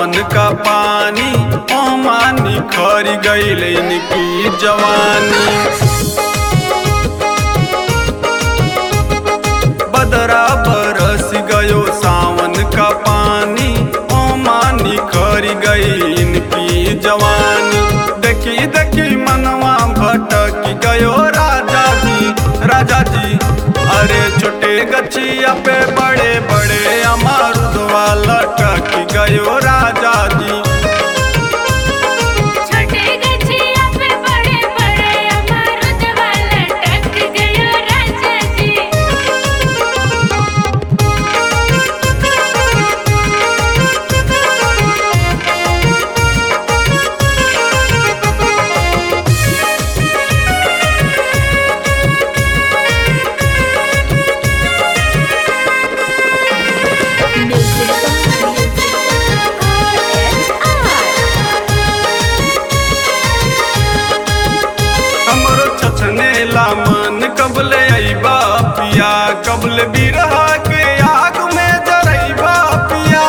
सावन का पानी ओमानी खरी गईल इनकी जवानी बदरा बरस गयो सावन का पानी ओमानी खरी गई इनकी जवानी देखी देखी मनवा भटक गयो राजा जी राजा जी अरे छोटे गछिया पे बड़े बड़े अमरुद वाला टक गयो राजा जी छोटे गछिया पे बड़े बड़े अमरुद वाला टक गयो राजा जी हमरो छछनेला मन कबले अइबा पिया कबले बिरहा के आग में जरइबा पिया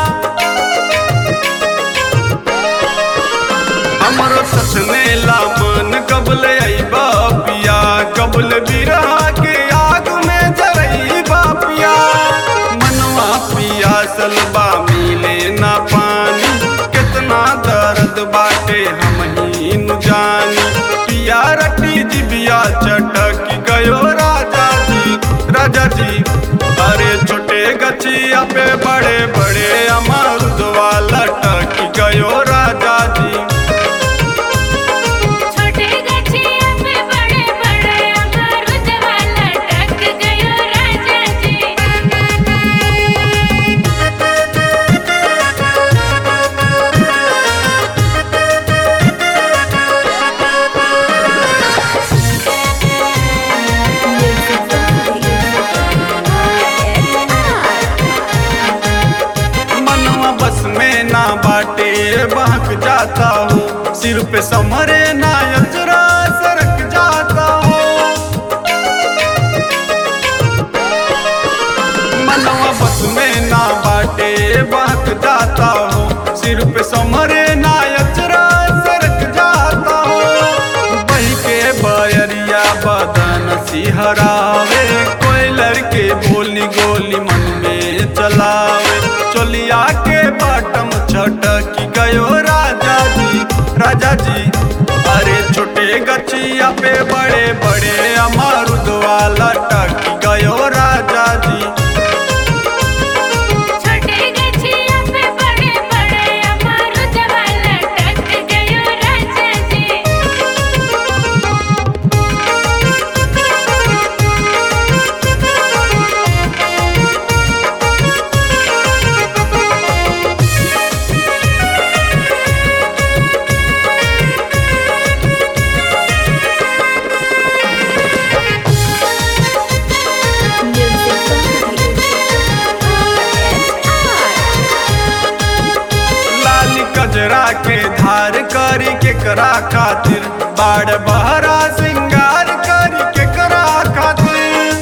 हमरो छछनेला मन कबले अइबा पिया कबले बिरहा के आग में जरइबा पिया मनवा पिया सलबा मिले ना पानी कितना दर्द बाटे हम ही नु जानी पिया रटी जिबिया चटक गयो राजा जी राजा जी अरे छोटे गछिया पे बड़े बड़े अमरुद वाला टक गयो राजा जी छोटे गछिया पे बड़े बड़े अमरुद वाला टक गयो राजा जी मनवा बस में ना बाटे बहक जाता हूँ सिर पे समरे ना अजरा सरक जाता हूँ मनवा बस में ना बाटे बहक जाता हूँ सिर पे समरे ना अजरा सरक जाता हूँ बही के बयरिया बदन सिहरावे कोई लड़के बोली गोली मन में चलावे चोलिया के बाटम छटक गयो राजा जी राजा जी अरे छोटे गछिया पे बड़े बड़े अमरुद वाला टक गयो राजा जी छोटे गछिया पे बड़े बड़े अमरुद वाला टक गयो राजा जी लाल कजरा के धार करी के करा खातिर बाड़ बहरा सिंगार करी के करा खातिर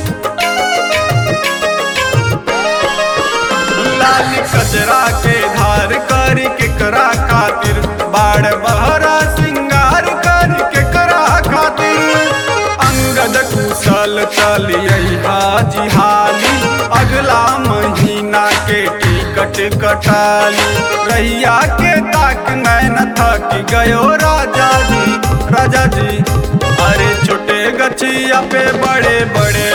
लाल कजरा के धार करी के करा खातिर बाड़ बहरा सिंगार करी के करा खातिर अंगद कुशल चलिए हाजी हाली अगला महीना के टिकट कटाली रैया के ताक नैन थक गयो राजा जी राजा जी अरे छोटे गछिया पे बड़े बड़े